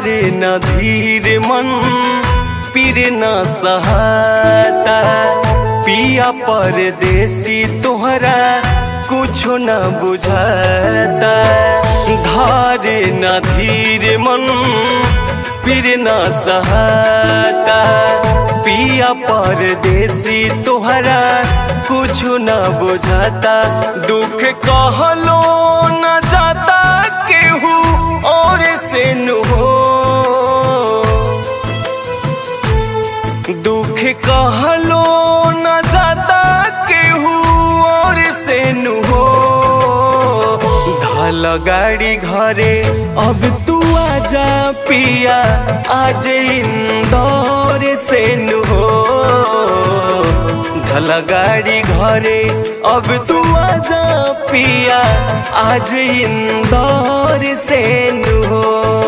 धरे न धीर मन पीर न सहाता पिया परदेसी तोहरा कुछो न बुझाता धरे न धीर मन पीर न सहाता पिया परदेसी तोहरा कुछो न बुझाता दुख कहलो न जाता केहू और से नु हो दुख कहलो न जाता केहू और से नु हो धल गाड़ी घरे अब तू आजा पिया आज इंदौर से नु हो धल गाड़ी घरे अब तू आजा पिया आज इंदौर से नु हो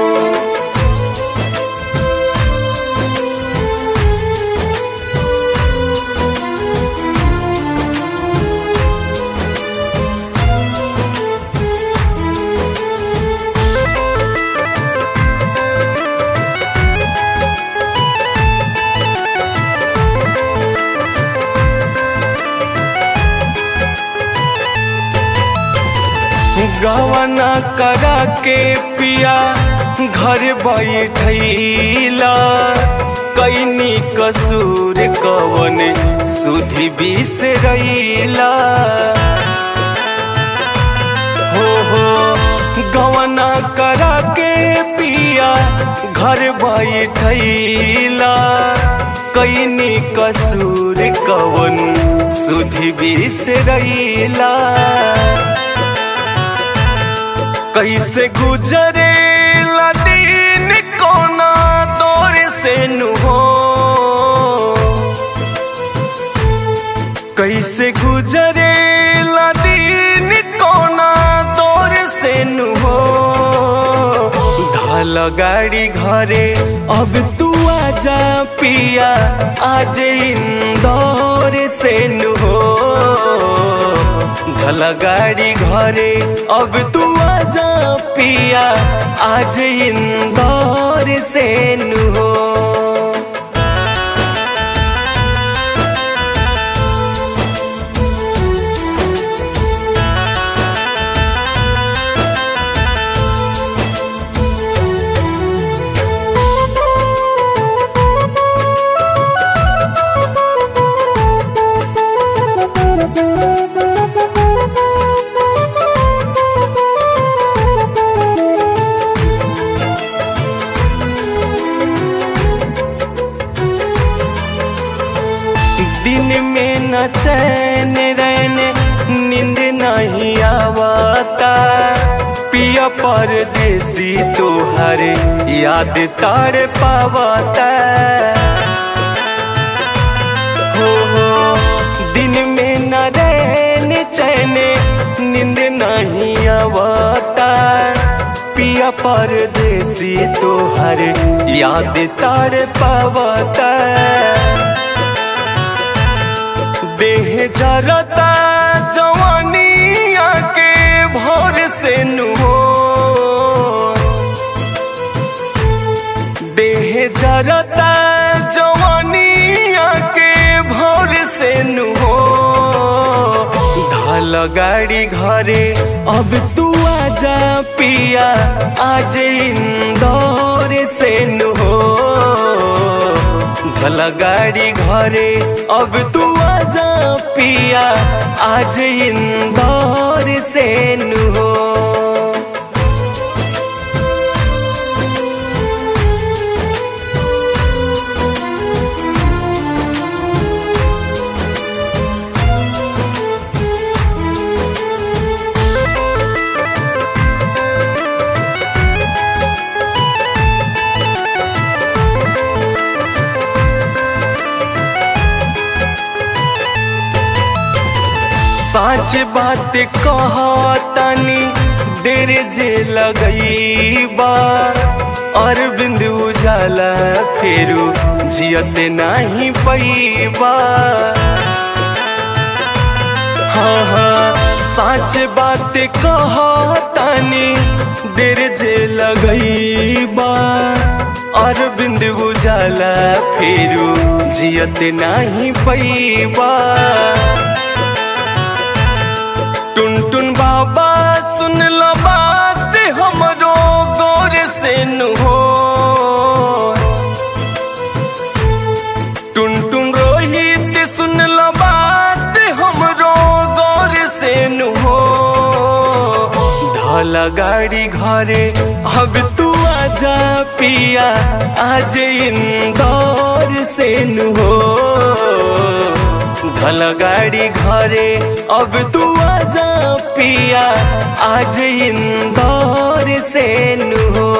गवना करा के पिया घर बैठैला कैनी कसूर कवन सुधि बिसरैला हो हो गवना करा के पिया घर बैठैला कैनी कसूर कवन सुधि बिसरैला कैसे गुजरे दिन कोना दौर से नु हो कैसे गुजरे दिन कोना दौर से नु हो धल गाड़ी घरे अब तू आजा पिया आज इंदौर से नु हो धल गाड़ी घरे अब तू आजा पिया आज इंदौर से नु हो दिन में न चैन रहने नींद नहीं आवता पिया परदेसी तोहर याद तार पावता हो हो दिन में न रहने चैन नींद नहीं आवता पिया परदेसी तोहर याद तार पावता देह जरता जवानिया के भोर से नु हो देह जरता जवानिया के भोर से नु हो धल गाड़ी घरे अब तू आजा पिया आज इंदौर से नु हो भला गाड़ी घरे अब तू आजा पिया आज इंदौर से नु हो साच बात कहतनी देर जे लगईबा अरविंद उजाला फेरू जियत नहीं पैबा हाँ हाँ साच बात कहतनी देर जे लगईबा अरविंद बुझाला फेरू जियत नाही पैबा टुन टुन बाबा सुन लो बात हमरो गौर से नु हो टुन टुन रोहित सुन लो बात हमरो गौर से नु हो ढाला गाड़ी घरे अब तू आजा पिया आज इंदौर से नु हो ढल गाड़ी घरे अब तू आजा पिया आज इंदौर से नु हो